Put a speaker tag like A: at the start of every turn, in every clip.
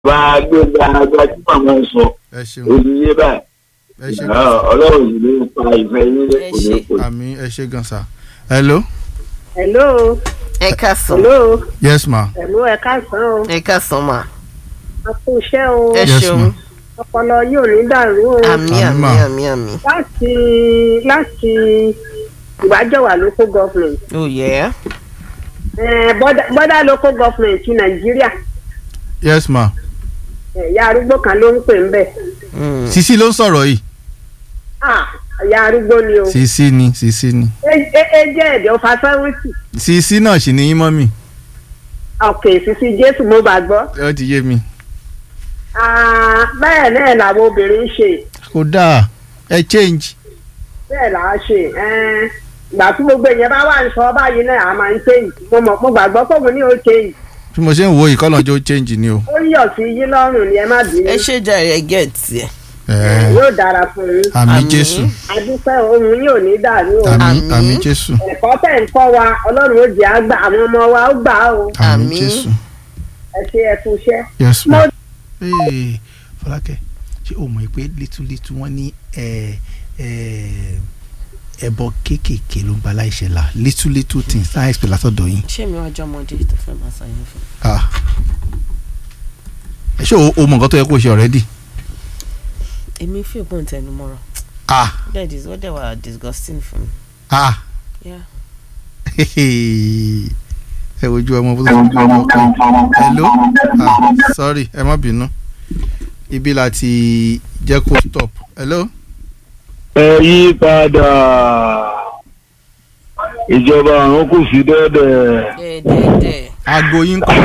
A: bá a gbé gba gbajúmọ̀ mọ́ sọ
B: ẹ ṣeun
A: òṣìṣẹ́ báyìí
B: ẹ ṣe
A: ọlọ́run yìí ló ń pa ìfẹ́ yín
C: Ẹ
A: kò ní
C: ṣé.
A: kò ní.
B: àmì ẹ ṣe gan sa hello
D: hello
C: ẹ káàsán
D: hello
B: yes ma
D: hello ẹ káàsán o
C: ẹ káàsán mà
D: a kú iṣẹ́ o
C: ẹ
B: Yes,
C: ṣeun
B: ma'am.
D: ọpọlọ yóò ní dàrú o
C: àmì
B: Àmì
C: àmì
B: mà.
C: àmì àmì
D: láti láti ìwájọwà local government
C: oh yeah
D: eh, border border local government ti nàìjíríà
B: yes ma
D: ẹ̀yà arúgbó kan ló ń pè ń bẹ̀
C: Mm.
B: sisi ló ń sọ̀rọ̀ yìí
D: ah ẹ̀yà arúgbó ni o
B: sisi ni sisi ni
D: ẹ ẹ- ẹ jẹ́ ẹ̀dẹ̀ ọ̀fà sẹ́wọ́ntì
B: sisi náà sì ní yín mọ́ mi
D: ọ̀kẹ́ sísí jésù mo bá gbọ́
B: ó ti yé mi
D: Ah, bẹ́ẹ̀ náà làwọn obìnrin ń ṣe
B: kò dáa ẹ change
D: bẹ́ẹ̀ là á ṣe ẹn, ìgbà tí gbogbo èèyàn bá wà ń sọ báyìí náà a máa ń change mo mọ̀ mo gbàgbọ́ pé mo ní o change
B: bí mo ṣe ń wo ìkọlọ́njọ́ change ni o
D: ó yọ̀ sí yín lọ́rùn ni ẹ má bínú
C: ẹ ṣe jàre ẹ gẹ̀ẹ́tì ẹ
B: ẹ
D: yóò dára fún yín
B: àmì
C: Àmín.
B: jésù
D: adúpẹ́ ohun yóò ní dàrú o
B: àmì
C: Àmín.
B: àmì jésù
D: ẹ̀kọ́ tẹ̀ ń kọ́ wa ọlọ́run ó jẹ́ àgbà àwọn ọmọ wa ó gbà á o
B: àmì
C: Àmín.
B: jésù
D: ẹ ṣe ẹ fún iṣẹ́.
B: yes
D: mo
B: ma. Ee, fọlákẹ́ ṣé o mọ̀ pé létúlétú wọ́n ní ẹ ẹ ẹbọ kéékèèké ló ń ba láìṣẹ̀ la létúlétú things náà expect látọ̀dọ̀ yín.
C: ṣé mi wájú ọmọdé tó fẹ́ máa ṣàyẹn fún
B: Ah. ẹ ṣé o o mọ̀ nǹkan tó yẹ kó o ṣe already.
C: èmi fi ògbóǹ tẹnu mọ́ra
B: ah
C: that is what they were disgusting for me
B: ah
C: yeah
B: ẹ wojú ọmọ bó tó ti bí ọmọ kan hello ah sorry ẹ má bínú ibi láti jẹ́ kó stop hello.
A: ẹ yí padà ìjọba àwọn kù sí dẹ́dẹ̀
C: dẹ́ẹ̀dẹ́ẹ̀dẹ́
B: aago yín kọ́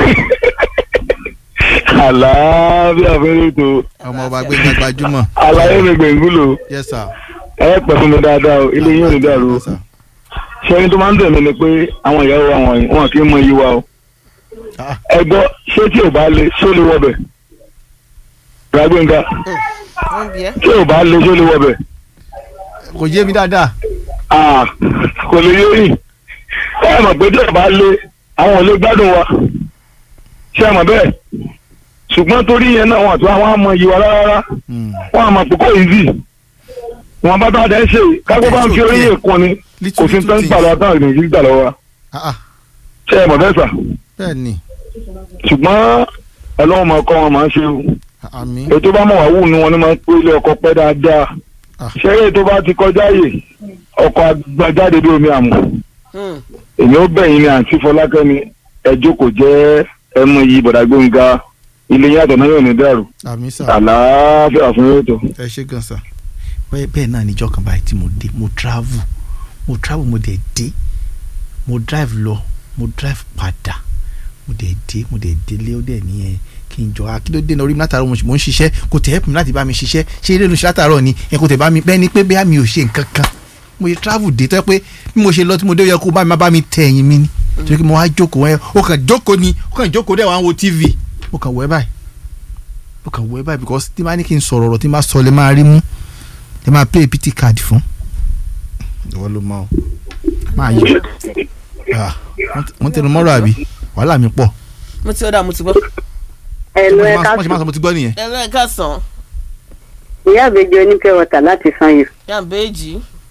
A: àlàáfíà fẹ́rẹ́ tó
B: ọmọ ọba gbẹ̀ngàn gbajúmọ̀
A: àlàyé mi gbẹ̀ngúlò
B: yes sir.
A: ẹ pẹ̀ fún mi dáadáa o ilé yín ò ní dàrú o
B: Yes, sir.
A: ṣẹ́ni tó máa ń tẹ̀lé ni pé àwọn ìyàwó àwọn yìí wọn kì í mọ iye wa o
B: Ah.
A: ẹ gbọ́ ṣé tí ò bá le ṣó lè wọbẹ̀ ràgbéǹga
C: wọ́n bí ẹ́
A: tí ò bá le ṣó lè wọbẹ̀
B: kò yé mi dáadáa.
A: Ah, kò lè yé yìí ẹ mọ̀ pé tí ò bá le àwọn ò lè gbádùn wa ṣé ẹ mọ̀ bẹ́ẹ̀ ṣùgbọ́n torí yẹn náà wọn àti àwọn àmọ iye wa rárá
B: Hmm.
A: wọn àmọ̀ pé kò easy wọn bá tá a dẹ́ ṣe kágbó bá ń fi orí yẹn kún ni kò sí tán gbà lọ́wọ́ táwọn ènìyàn gbà lọ́wọ́ wa
B: Ah, ah.
A: ṣé ẹ mọ̀ bẹ́ẹ̀ sà
B: bẹ́ẹ̀ ni
A: ṣùgbọ́n ọlọ́run máa kọ́ wọn máa ń ṣe o
B: àmì
A: ètò bá mọ̀ wá wù ní wọn ni máa ń pé ilé ọkọ̀ pẹ́ dáadáa
B: Ah.
A: ṣẹ́yẹ́ tó bá ti kọjá yè ọkọ̀ agbájáde bí omi àmọ́
C: Hmm.
A: èmi ó bẹ̀yìn ni àǹtí fọlákẹ́mi ẹjọ́ kò jẹ́ ẹmu yìí bọ̀dà gbóngá ilé yàtọ̀ náà yóò ní dàrú
B: àmì sà
A: àlàáfíà fún yóò tó.
B: ẹ ṣe gan sà. bẹ́ẹ̀ bẹ́ẹ̀ náà níjọ́ kan báyìí tí mo dé mo travel mo travel mo dẹ̀ dé mo drive lọ mo drive padà mo dẹ̀ dé mo dẹ̀ délé ó dẹ̀ nìyẹn kí n jọ akíndóde náà orí mi látàárọ̀ mo ṣe- mo ń ṣiṣẹ́ kò tẹ̀ help mi láti bá mi ṣiṣẹ́ ṣé eré ló ṣe látàárọ̀ ni ẹ kò tẹ̀ bá mi bẹ́ẹ̀ ni pé bẹ́ẹ̀ mi ò ṣe nǹkan kan mo ṣe travel dé tọ́ pé bí mo ṣe lọ tí mo dé ó yẹ kó bá mi má bá mi tẹ ẹ̀yìn mi ni torí pé mo wá jókòó ẹ ó kàn jókòó ni ó kàn jókòó dẹ̀ wá ń wo tv mo kàn wọ ẹ báyìí mo kàn wọ ẹ báyìí because tí n bá ní kí n sọ̀rọ̀ ọ̀rọ̀ tí n bá sọ lè máa rí mú ẹ máa play pt card fún. ìwọ ló mọ o máa yọ Ah, wọ́n tẹnu mọ́rọ̀ àbí wàhálà mi pọ̀.
C: mo ti ọ̀dà mo ti gbọ́
D: ẹ̀lú
B: Wọ́n
D: ẹ
B: ṣe
D: ká
B: máa- wọ́n ṣe máa sọ mo ti gbọ́ nìyẹn.
C: ẹ lọ́ọ̀ ká sàn
D: ìyá àbẹjọ oníkẹ́ wọ̀tà láti san yìí.
C: yà béèjì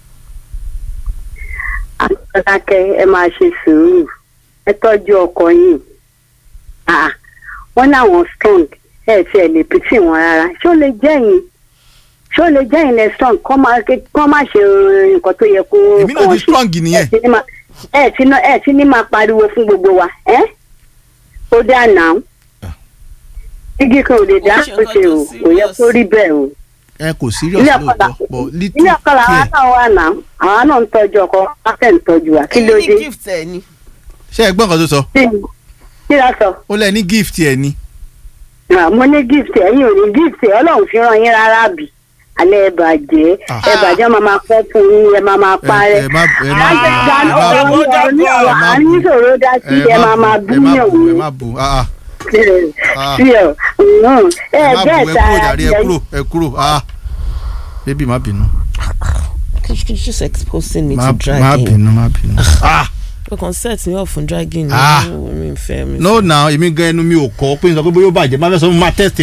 D: akẹ́kẹ́ ẹ máa ṣe sùúrù ẹ tọ́jú ọkọ yìí Ah, wọ́n láwọn strong ẹ ti ẹ̀ lè pìtì wọn rárá ṣó lè jẹ́yìn ṣó lè jẹ́yìn lẹ strong kọ́ máa kọ́ máa ṣe nǹkan tó yẹ kó
B: èmi náà ti strong nìyẹn.
D: ẹ ti ní máa- ẹ ti ná- ẹ ti ní máa pariwo fún gbogbo wa ẹ ó dá náà igi kan ò lè dá
C: Ó ṣe
D: ó ṣe o
C: nǹkan tó
D: kò yẹ kó rí bẹ́ẹ̀ o
B: ẹ kò serious
D: ilé ọkọ la
B: lóòótọ́ but little
D: ilé ọkọ làwọn
B: care.
D: náà wà náà àwọn náà ń tọ́jú ọkọ wọn fẹ́ ń tọ́jú wa kí ló
C: èyí
D: dé
C: ní gift ẹ ni
B: ṣé ẹ gbọ́ nǹkan tó sọ
D: kí ló sọ.
B: ó lẹ ní gift ẹ ni.
D: Ah, mo ní gift ẹ̀yin ò ní gift ọlọ́run fi ràn yín rárá bì alẹ́ ẹ bàjẹ́
B: Ah.
D: ẹ bàjẹ́ máa máa pẹ́ fún yín ẹ máa máa
B: ẹ
D: parẹ́.
B: ẹ má ẹ má
D: àjẹ́
B: ẹ
D: ìdáná
B: má
D: ọ̀rọ̀
B: bù
D: ọ̀rọ̀ ní ọ̀rọ̀
B: ẹ má
D: àárín
B: bù.
D: ìṣòro dá sí ẹ máa máa bú
B: ẹ má
D: yàn
B: bù ẹ
D: wò.
B: má bù ah, ah. Ah.
D: sí ọ ẹ
B: ẹ má bù ẹ
D: gẹ́ẹ̀ta
B: kúrò jàre ẹ kúrò ẹ kúrò ah baby má bínú
C: Could you just exposing me
B: má
C: to
B: má
C: dragging
B: bínú má bínú. ah
C: o kàn set me off fún dragging
B: Ah.
C: mi ò mi fẹ́ mi.
B: no now èmi gan ẹnu mi ò kọ́ pé n sọ pé bóyá ó bàjẹ́ má fẹ́ sọ fún mi má test